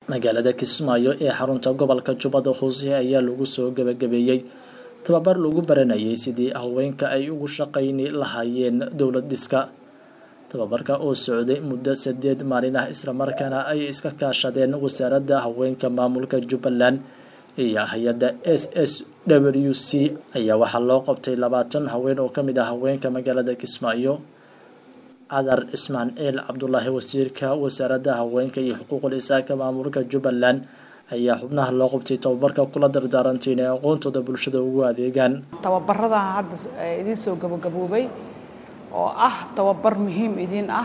magaalada kismaayo ee xarunta gobolka jubbada hoose ayaa lagu soo gabagabeeyey tababar lagu baranayay sidii haweenka ay ugu shaqayni lahaayeen dowlad dhiska tababarka oo socday muddo sideed maalin ah islamarkaana ay iska kaashadeen wasaaradda haweenka maamulka jubbaland iyo hay-adda s s w c ayaa waxaa loo qabtay labaatan haween oo ka mid ah haweenka magaalada kismaayo cadar cismaan ciil cabdulaahi wasiirka wasaaradda haweenka iyo xuquuqul isaaka maamulka jubbaland ayaa xubnaha loo qabtay tababarka kula dardaaranteen ee aqoontooda bulshada ugu adeegaan tababarada hadda idiin soo gabagaboobay oo ah tababar muhiim idiin ah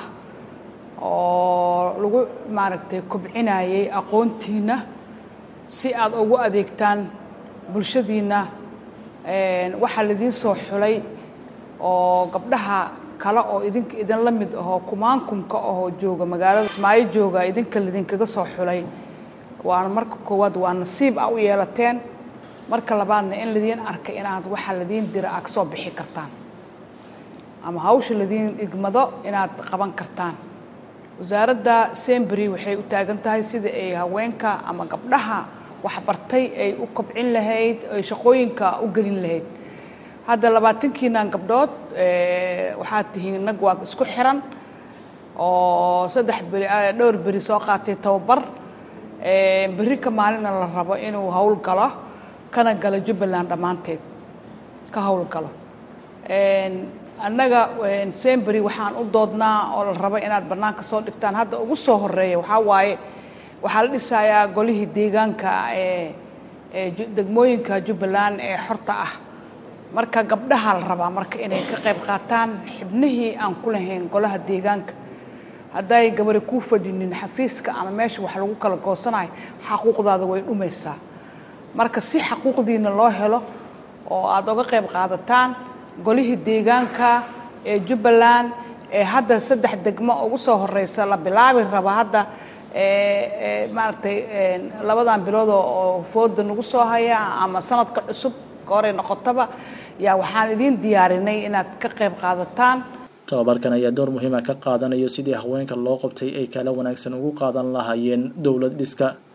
oo lagu maaragtay kobcinayay aqoontiina si aad ugu adeegtaan bulshadiinna waxaa laidiin soo xulay oo gabdhaha kale oo idinka idin la mid ahoo kumaankumka ahoo jooga magaalada ismaayo jooga idinka laidinkaga soo xulay waana marka koowaad waa nasiib a u yeelateen marka labaadna in ladiin arkay inaad waxaa ladiin dira aad kasoo bixi kartaan ama hawsha ladiin igmado inaad qaban kartaan wasaaradda sembery waxay u taagan tahay sida ay haweenka ama gabdhaha waxbartay ay u kobcin lahayd ay shaqooyinka u gelin lahayd hadda labaatankiinan gabdhood waxaad tihiin nag waa isku xiran oo saddex beri dhowr beri soo qaatay tababar berri ka maalina la rabo inuu hawl galo kana galo jubbaland dhammaanteed ka hawl galo annaga sembery waxaan u doodnaa oo la rabo inaad bannaanka soo dhigtaan hadda ugu soo horeeya waxaa waaye waxaa la dhisayaa golihii deegaanka ee degmooyinka jubbaland ee xorta ah marka gabdhaha la rabaa marka inay ka qayb qaataan xibnihii aan ku lahayn golaha deegaanka hadday gabari kuu fadhinin xafiiska ama meesha wax lagu kala goosanayo xaquuqdaada way dhumaysaa marka si xaquuqdiina loo helo oo aada uga qayb qaadataan golihii deegaanka ee jubbaland ee hadda saddex degmo ugu soo horeysa la bilaabi raba hadda maaragtay labadan bilood oo fooda nagu soo haya ama sanadka cusub goorey noqotaba yaa waxaan idiin diyaarinay inaad ka qayb qaadataan tababarkan ayaa door muhiima ka qaadanayo sidii haweenka loo qabtay ay kala wanaagsan ugu qaadan lahaayeen dowlad dhiska